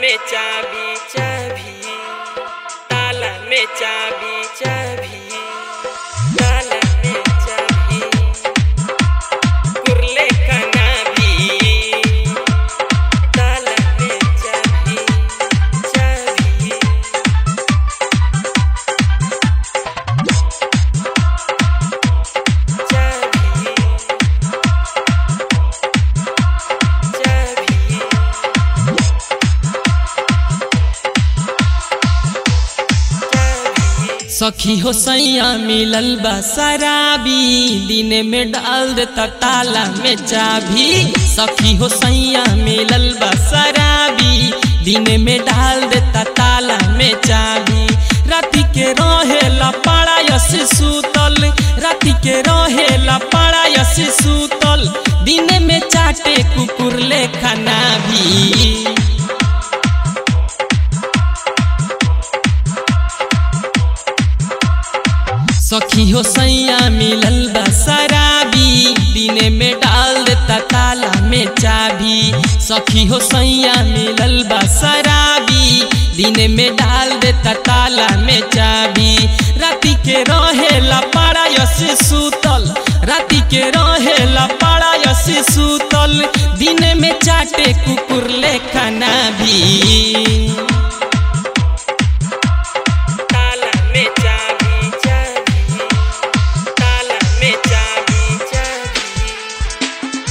में चाबी चाबी ताला में चाबी चाबी ताला में चाबी कुरले खाना भी ताला में चाबी चाबी चाबी चाबी सखी हो सैया मिलल बा शराबी दिन में डाल देता ताला में चाबी सखी हो सैया मिलल बा शराबी दिन में डाल देता ताला में चाबी राति के रहेला पाड़ायस सूतल राति के रहेला पाड़ायस सूतल दिन में चाटे कुकुर ले खाना भी सखी हो सैया मिलल बा शराबी दिन में डाल देता ताला में चाबी सखी हो सैया मिलल बा शराबी दिन में डाल देता ताला में चाबी राति के रहेला पाड़ायस सूतल राति के रहेला पाड़ायस सूतल दिन में चाटे कुकुर ले खाना भी ताला में चाबी चाबी ताला में चाबी चाबी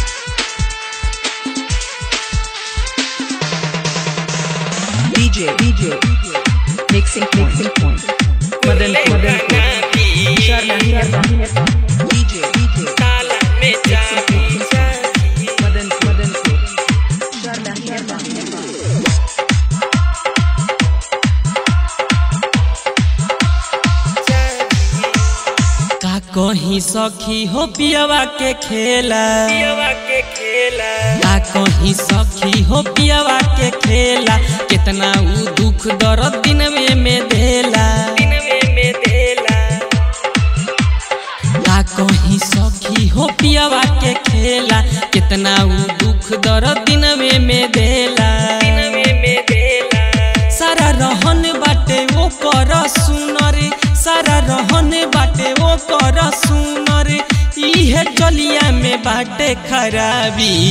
DJ, DJ, mixing point, mixing point. Madan, Madan, DJ, DJ, ताला में चाबी चाबी Madan, Madan, का कहीं सखी हो पियवा के खेला पियवा के खेला का कहीं सखी हो पियवा के खेला कितना ऊ दुख दर्द दिन में में देला दिन में में देला का कहीं सखी हो पियवा के खेला कितना ऊ दुख दर्द दिन में में देला दिन में में देला सारा रहन बाटे वो कर सुनर सारा रहन बाटे वो कर सुनर इहे चलिया में बाटे खराबी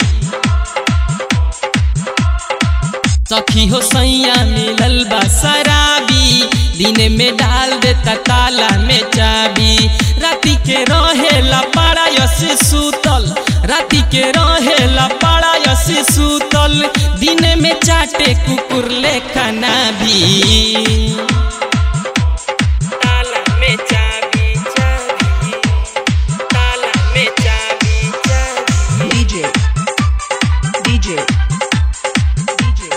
सखी हो सैया मिलल बा शराबी दिन में डाल देता ताला में चाबी राति के रहेला पाड़ायस सूतल राति के रहेला पाड़ायस सूतल दिन में चाटे कुकुर ले खाना भी ताला में चाबी चाबी ताला में चाबी चाबी DJ, DJ, DJ.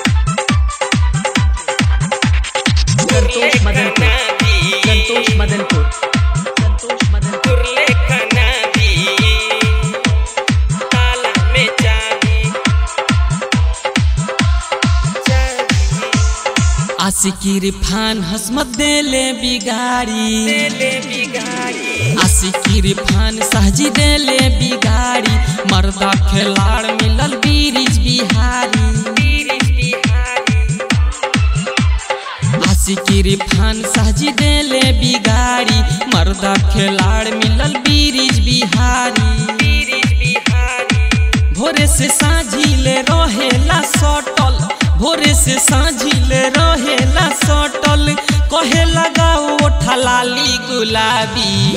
Santosh Madanpur, Santosh Madanpur, Santosh Madanpur. कुरले खाना भी ताला में चाबी चाबी आशिकी रिफान हसमत देले बिगाड़ी देले बिगाड़ी आशिकी रिफान सहजी देले बिगाड़ी मर्दा खिलाड़ मिलल बीरिज बिहारी तीरिश बिहारी आशिकी रिफान सहजी देले बिगाड़ी मर्दा खिलाड़ मिलल बीरिज बिहारी तीरिश बिहारी भोरे से साझिले रहेला सटल भोरे से साझिले रहेला सटल कहे लगाओ ठलाली गुलाबी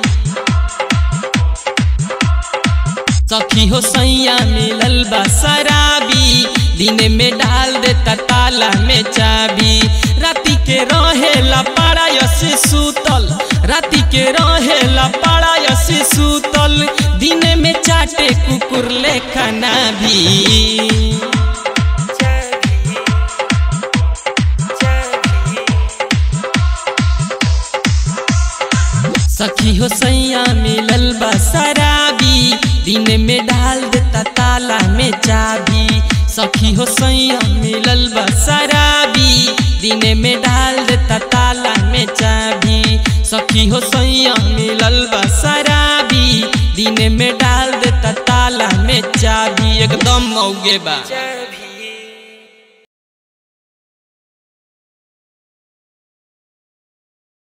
सखी हो सैया मिलल बा शराबी दिन में डाल देता ताला में चाबी राति के रहेला पाड़ायस सूतल राति के रहेला पाड़ायस सूतल दिन में चाटे कुकुर ले खाना भी चाबी चाबी सखी हो सैया मिलल बा शराबी दिन में डाल देता ताला में चाबी सखी हो सैया मिलल बा शराबी दिन में डाल देता ताला में चाबी सखी हो सैया मिलल बा शराबी दिन में डाल देता ताला में चाबी एकदम मौगे बा चाबी